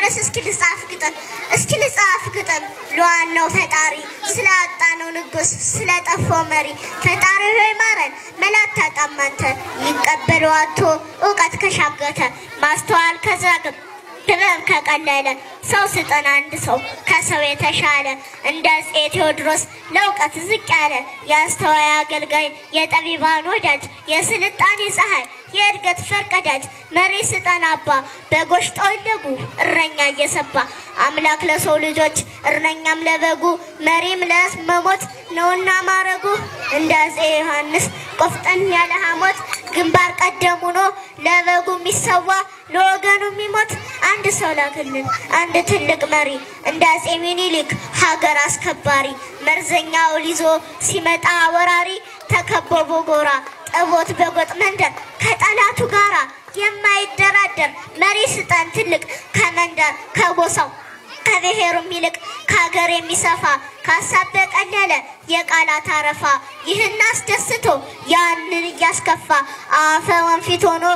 ተነስ እስኪ ልጻፍ ግጥም እስኪ ልጻፍ ግጥም ለዋናው ፈጣሪ ስላጣነው ንጉስ ስለጠፋው መሪ ፈጣሪ ሆይ ማረን መላት ታጣማንተ ይቀበሉ አቶ እውቀት ከሻገተ ማስተዋል ከዛግብ ጥበብ ከቀለለ ሰው ስጠን አንድ ሰው ከሰው የተሻለ እንደ አፄ ቴዎድሮስ ለእውቀት ዝቅ ያለ የአስተዋይ አገልጋይ የጠቢባን ወዳጅ የስልጣኔ ፀሐይ የእድገት ፈርቀዳጅ መሪ ስጠን አባ በጎች ጠወለጉ እረኛ እየሰባ አምላክ ለሰው ልጆች እረኛም ለበጉ መሪም ለመሞት ነውና ማረጉ እንደ አፄ ዮሐንስ ቆፍጠን ያለ ሐሞት ግንባር ቀደም ሆኖ ለበጉ የሚሰዋ ለወገኑ የሚሞት አንድ ሰው ላክልን አንድ ትልቅ መሪ እንደ አፄ ሚኒሊክ ሀገር አስከባሪ መርዘኛውን ይዞ ሲመጣ ወራሪ ተከበቦ ጎራ ጠቦት በጎጥ መንደር ከጠላቱ ጋራ የማይደራደር መሪ ስጠን ትልቅ ከመንደር ከጎሳው ከብሔሩም ይልቅ ከሀገር የሚሰፋ ከሀሳብ በቀለለ የቃላት አረፋ ይህን አስደስቶ ያንን እያስከፋ አፈ ወንፊት ሆኖ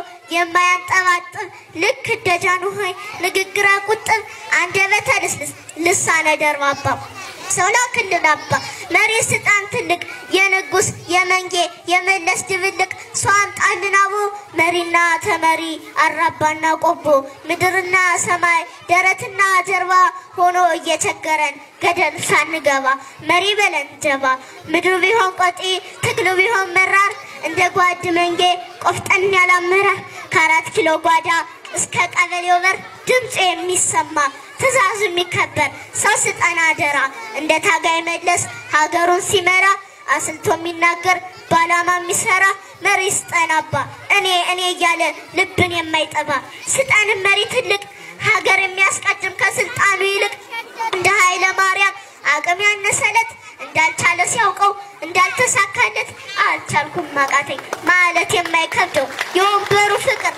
የማያንጠባጥብ ልክ እንደ ጃንሆይ ንግግረ ቁጥብ አንደበተ ልስልስ ልሳነ ደርባባ ሰው ላክልን አባ መሪ ስልጣን ትልቅ የንጉስ የመንጌ የመለስ ድብልቅ ሰው አምጣልን አቦ መሪና ተመሪ አራባና ቆቦ ምድርና ሰማይ ደረትና ጀርባ ሆኖ እየቸገረን ገደል ሳንገባ መሪ በለን ጀባ ምድሩ ቢሆን ቆጢ ትግሉ ቢሆን መራር እንደ ጓድ መንጌ ቆፍጠን ያለ አመራር ከአራት ኪሎ ጓዳ እስከ ቀበሌው በር ድምፁ የሚሰማ ትእዛዙ የሚከበር ሰው ስጠን አደራ እንደ ታጋይ መለስ ሀገሩን ሲመራ አስልቶ የሚናገር በዓላማ የሚሰራ መሪ ስጠን አባ እኔ እኔ እያለ ልብን የማይጠባ ስጠን መሪ ትልቅ ሀገር የሚያስቀድም ከስልጣኑ ይልቅ እንደ ኃይለ ማርያም አቅም ያነሰለት እንዳልቻለ ሲያውቀው እንዳልተሳካለት አልቻልኩም ማቃተኝ ማለት የማይከብደው የወንበሩ ፍቅር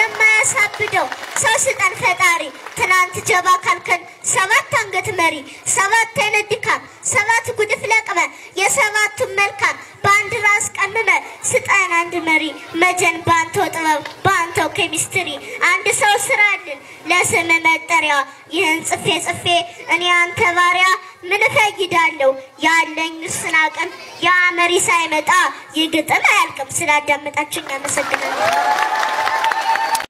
የማያሳብደው ሰው ስጠን ፈጣሪ ትናንት ጀባ ካልከን ሰባት አንገት መሪ ሰባት አይነት ድካም ሰባት ጉድፍ ለቅመ የሰባቱን መልካም በአንድ ራስ ቀምመ ስጠን አንድ መሪ መጀን በአንተው ጥበብ በአንተው ኬሚስትሪ አንድ ሰው ስራልን ለስም መጠሪያ ይህን ጽፌ ጽፌ እኔ አንተ ባሪያ ምን እፈይዳለሁ ያለኝ ውስን አቅም ያ መሪ ሳይመጣ ይህ ግጥም አያልቅም። ስላዳመጣችሁኝ አመሰግናለሁ።